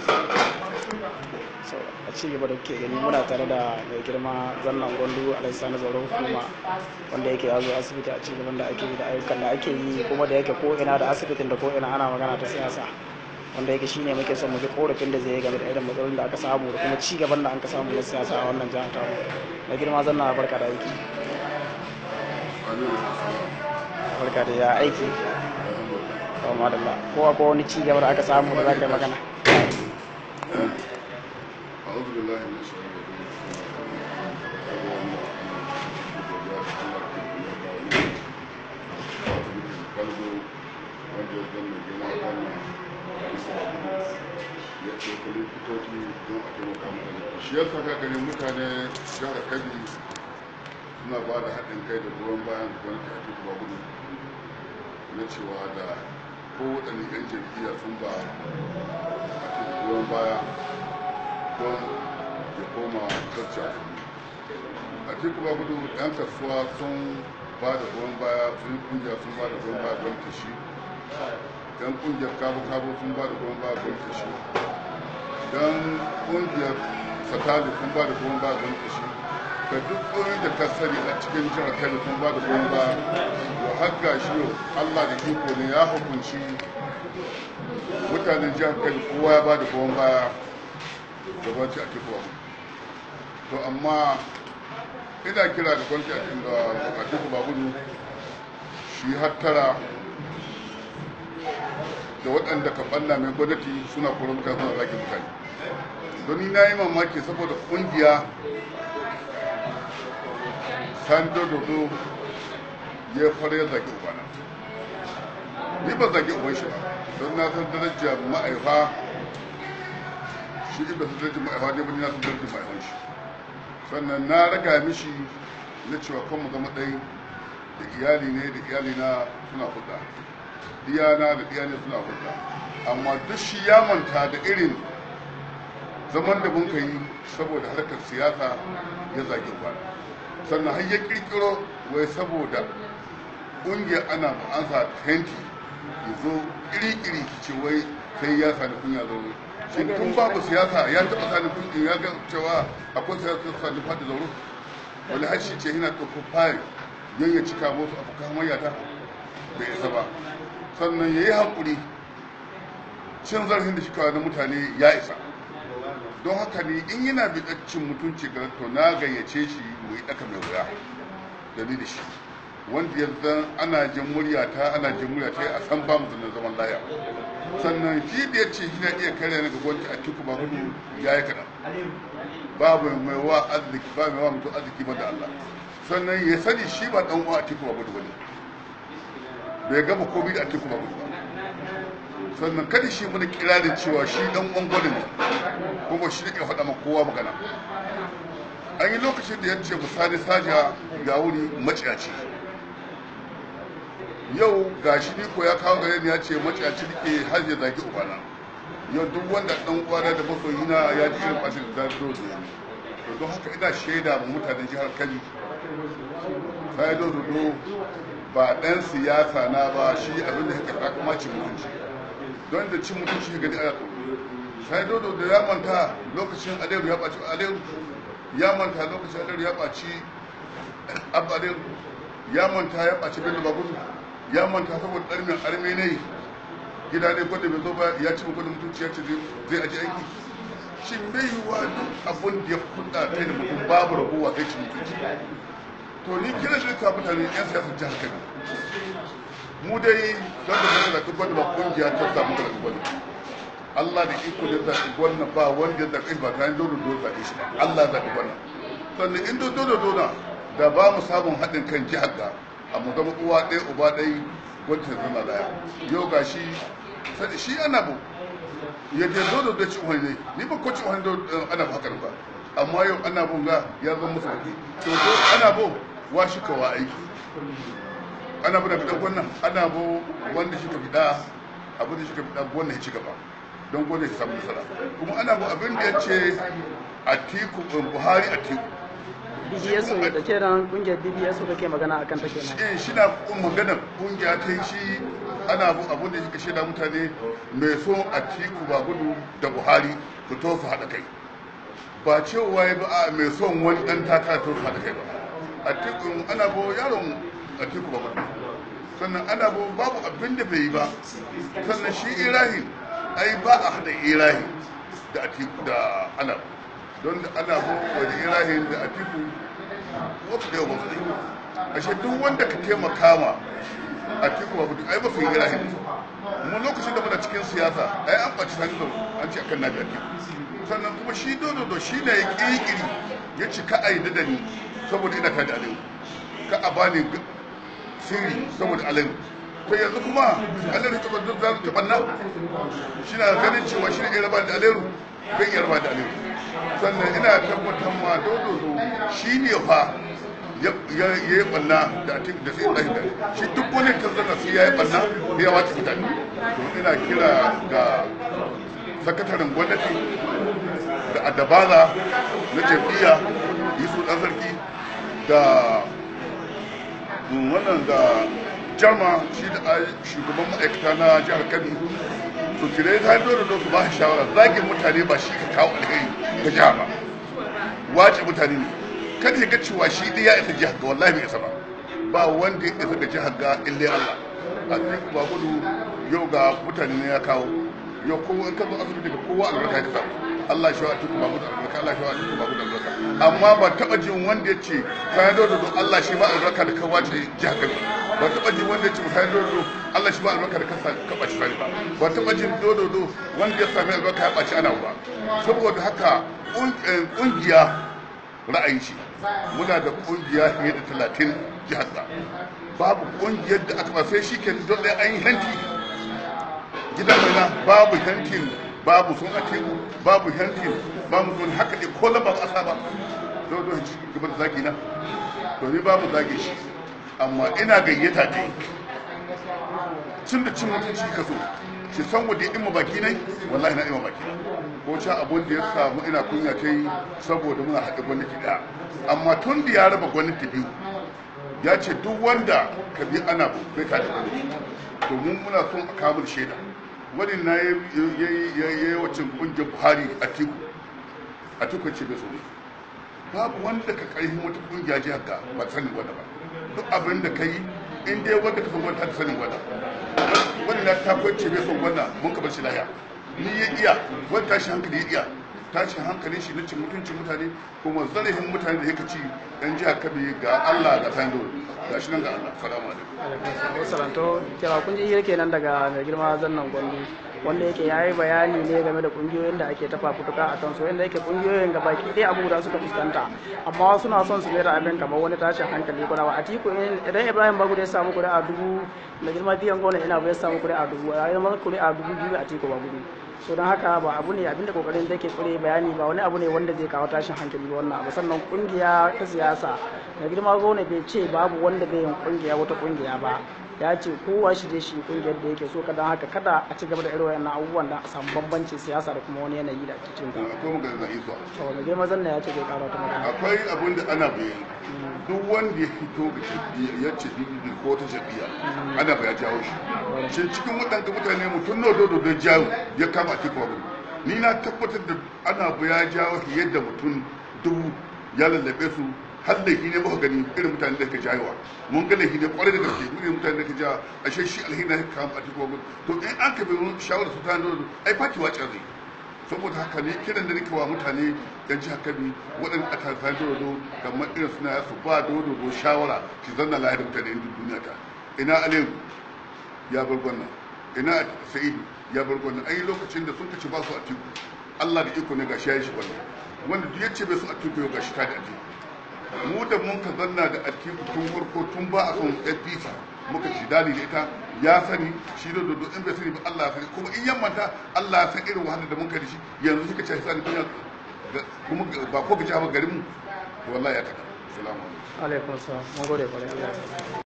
so a ci gaba da kuke gani muna tare da mai girma zannan gwandu alaisani tsaron hukuma wanda yake ya zo asibiti a ci gaban da ake yi da ayyukan da ake yi kuma da yake ko ina da asibitin da ko ina ana magana ta siyasa wanda yake shine muke son mu ji korafin da zai yi game da irin matsalolin da aka samu da kuma ci gaban da an ka samu na siyasa a wannan jihar tamu mai girma zanna barka da aiki barka da ya aiki kawai madalla kowa ko wani ci gaba da aka samu da za ka yi magana أعوذ بالله من الشيطان الرجيم wanda ya zama gina wannan ya ɗauka likitoci don a taimaka mutane shi ya saka gani mutane jihar kabi suna ba da haɗin kai da goyon bayan gwamnati a cikin gudu na cewa da kowaɗanne 'yan jam'iyya sun ba a cikin goyon baya don ya koma kacca a cikin ba gudu yan kasuwa sun ba da goyon baya sun yi kungiya sun ba da goyon baya don tashi yan kungiyar kabo kabo sun ba da goyon baya don tashi yan kungiyar satali sun ba da goyon baya don tashi da duk ƙorin da ka sani a cikin jihar kano sun ba da goyon baya to har ga shi yau allah da iko ne ya hukunci mutanen jihar kano kowa ya ba da goyon baya gabaci a teku to amma ina kira da kwanci a teku babudu shi hattara da waɗanda ka ɓanna mai gwamnati suna kura mutane suna zaki mutane don ni na yi mamaki saboda ƙungiya sando dodo ya fara ya zaki ubana ni ba zaki uban shi ba don na san darajar ma'aifa shi ibda su darjin ma'aifa ne bani na su darjin ma'aifan shi sannan na raga mishi na cewa kan mu zama ɗai da iyali ne da iyali na suna hulɗa diyana da iyali suna hulɗa amma duk shi ya manta da irin zaman da mun yi saboda harkar siyasa ya zage kwana sannan har ya kirkiro wai saboda ƙungiyar ana ma'ansa tenti ya zo ƙiri-ƙiri ce wai sai ya sani kunya zaune shi tun babu siyasa ya taɓa sani kunya ya ga cewa akwai siyasa sani fadi zauro wani har shi ce yana ɗauko fayil don ya cika musu abokan mayata bai isa ba sannan ya yi haƙuri cin zarafin da shi kawai na mutane ya isa don haka ne in yana cin mutunci ga to na gayyace shi mu yi ɗaka mai wuya da ni da shi wanda ya zan ana jin murya ta ana jin murya ta a san ba mu zanen zaman laya sannan shi da ya ce shi na iya kare na gwamnati a cikin ba hudu ya yi kaɗan babu mai wa arziki ba mai wa mutum arziki ba da Allah sannan ya sani shi ba ɗan uwa a cikin ba hudu ba ne bai gama komai da a cikin ba hudu ba sannan kada shi mana kirarin cewa shi ɗan uwan gwada ne kuma shi ne ke faɗa ma kowa magana an yi lokacin da ya ce misali sajiya ga wuri maciyaci yau ga shi ni ko ya kawo gare ni ya ce maciyaci nake har ya zagi ubana yau duk wanda dan uwana da masoyi na ya ji irin bashin da zo zo to don haka ina shaida ma mutanen jihar Kano sai do do ba dan siyasa na ba shi abin da yake takama cin mutunci don da cin mutunci ga gani a sai do da ya manta lokacin Aliyu ya baci Aliyu ya manta lokacin Aliyu ya baci Abba Aliyu ya manta ya baci Bello Bagudu ya manta saboda ɗarmin arme ne gida ne gwada bai zo ba ya ci gwada mutunci ya ce zai aji aiki shi bai yi wa duk abin da ya kuɗa kai da mutum babu ragowa kai ci mutunci to ni kira shi ka mutane yan siyasa jihar kano mu dai don da zai zaɓi gwada ba ƙungiya ta samu da gwada Allah da iko da zaɓi gwada ba wanda ya zaɓi ba ta yi dole dole zaɓe shi ba Allah zaɓi gwada sannan in dole dole da ba mu samun haɗin kan jihar ga amma zama uwa ɗaya uba ɗaya wacce zama daya yau ga shi shi ana bu ya je zo da ci wani ni ba ko ci wani ana haka ba amma yau ana bu ga ya zama musu kuɗi to to ana bu wa shi kawa aiki ana bu da fiɗan wannan ana bu wanda shi ka fiɗa abin da shi ka fiɗa wannan ya ci gaba don gwada shi samu nasara kuma ana bu abin da ya ce a tiku buhari a tiku BBS da ke nan kungiyar BBS da ke magana akan ta kenan. Eh shi na magana kungiya ta shi ana abu abun da yake shaida mutane mai so a tiku ba gudu da buhari su to su haɗa kai ba cewa ya ba a mai son wani ɗan takara to su haɗa kai ba a tiku ana bo yaron a tiku ba gudu sannan ana bo babu abin da bai yi ba sannan shi irahin ai ba a haɗa irahin da atiku da ana don da ana bo wani irahin da atiku wasu da yawa ba su yi ashe duk wanda ka taimaka ma a tiku babu ai ba su yi irahin mu lokacin da muna cikin siyasa ai an ɓaci sani da an ce akan nabi atiku sannan kuma shi dododo shi ne ya ƙirƙiri ya ci ka aida da ni saboda ina tada aliyu ka a bani sirri saboda aliyu to yanzu kuma aliyu ta duk za ta banna shi na ganin cewa shi ne iya raba da aliyu bai iya raba da aliyu sannan ina tabbatar ma dododo shi ne fa ya yi banna da atik da sai ɗahin da shi duk wani karzana sai ya yi banna ya wace mutane to ina kira ga sakataren gwamnati da adabala na jam'iyya yusuf ɗan sarki da wannan da jama shi da shugaban ma'aikata na jihar kano to kire ta dole da su ba shi shawara zagin mutane ba shi ka kawo alheri ga jiha ba wace mutane ne kada ya ga cewa shi ɗaya ya isa jihar ga wallahi bai isa ba ba wanda ya isa ga jihar ga ille Allah a cikin ba gudu yau ga mutane ne ya kawo yau kowa in ka zo asibiti ga kowa albarka ya samu Allah shi wa tuku babu da albarka Allah shi wa tuku babu da albarka amma ba taba jin wanda ya ce kayan dodo don Allah shi ba albarka da ka wace jihar Kano ba taba jin wanda ya ce kayan dodo Allah shi ba albarka da ka ka baci sani ba ba taba jin dodo do wanda ya sami albarka ya baci ana ba saboda haka kungiya ra'ayi shi muna da kungiya fiye da talatin jihar da babu kungiyar da aka ba sai shi ke don ɗaya an yi hanti gidan mai na babu hantin babu sun ake babu hantin babu sun haka ne ko lamba ba ba don don ci gaba da zagi na to ni babu zage shi amma ina gayyata ne tun da cin mutunci ka so shi san wadda ima baki nai wallahi na ima baki ko ca abun da ya samu ina kunya ta yi saboda muna haɗe gwamnati ɗaya amma tun da ya raba gwamnati biyu ya ce duk wanda ka bi ana bai ka da gwamnati to mun muna son a kamun shaida wani na ya yi wacin kungiyar buhari a tiku a tiku ce bai so ne babu wanda ka karfin wata kungiya jihar ka ba sanin wanda ba duk abin da ka yi in dai wanda ka san wanda ta sanin wanda wani na ta kwace bai son wanda mun ka bar shi lahiya ni ya iya wani tashi hankali ya iya tashin hankalin shi na cin mutuncin mutane kuma zarafin mutane da yake ci dan jiha kabe ga Allah ga sando ga shi nan ga Allah salamu alaikum salanto kira kun ji yake nan daga mai girma zannan gwandu wanda yake yayi bayani ne game da kungiyoyin da ake tafa futuka a kansu yanda yake kungiyoyin ga baki ɗaya abu da suka fuskanta amma suna son su mera abin kamar wani tashin hankali kuna ba a tiku idan ibrahim bagu ya samu kuɗi a dubu mai girma biyan gona ina bai samu kuɗi a dubu a yi kuɗi a dubu biyu a tiku ba gudu so don haka ba abu ne abinda kokarin da ke kure bayani ba wani abu ne wanda zai kawo tashin hankali ba wannan abu sannan kungiya ta siyasa da girma gona bai ce babu wanda bai yin kungiya wata kungiya ba ya ce kowa shi je shi kungiyar da yake so ka don haka kada a ci gaba da irin wayannan abubuwan da a samu bambancin siyasa da kuma wani yanayi da ake cikin ta akwai magana da isa to da girma zanna ya ce zai karo ta magana akwai abin da ana bayani duk wanda ya fito ga jam'iyya ya ce bibi ko ta jam'iyya ana ba ya jawo shi shin cikin waɗanda mutane mutum na dodo da jawo ya kama a cikin wani ni na tabbatar da ana ba ya jawo shi yadda mutum dubu ya lallabe su har laifi ne muka gani irin mutane da ka jayewa mun ga laifi ne kwarai da gaske irin mutane da ka ja ashe shi alheri na kama a cikin wani to in an ka bi shawarar su ta dodo ai fati wace zai saboda haka ne kiran da nake wa mutane yan jihar kabi waɗanda a tarfan dodo kamar irin suna ya su ba dodo shawara ki zanna lahiyar mutane yin duniya ta ina aliyu ya bar gwannan ina sa'idu ya bar gwannan ai lokacin da sun kace ba su a tiku allah da iko ne gashi ya yi shi wannan wanda duk yace bai su a tiku yau gashi ta da atiku mu da mun ka zanna da atiku tun farko tun ba a son fpc muka ci dali da ita ya sani shi da dodo in bai sani ba Allah ya sani kuma in yammanta Allah ya san irin wahalar da mun kai da shi yanzu suka ce sani duniya kuma ba ko ga jama garin mu wallahi ya taka assalamu alaikum alaikum salam mun gode kwarai Allah ya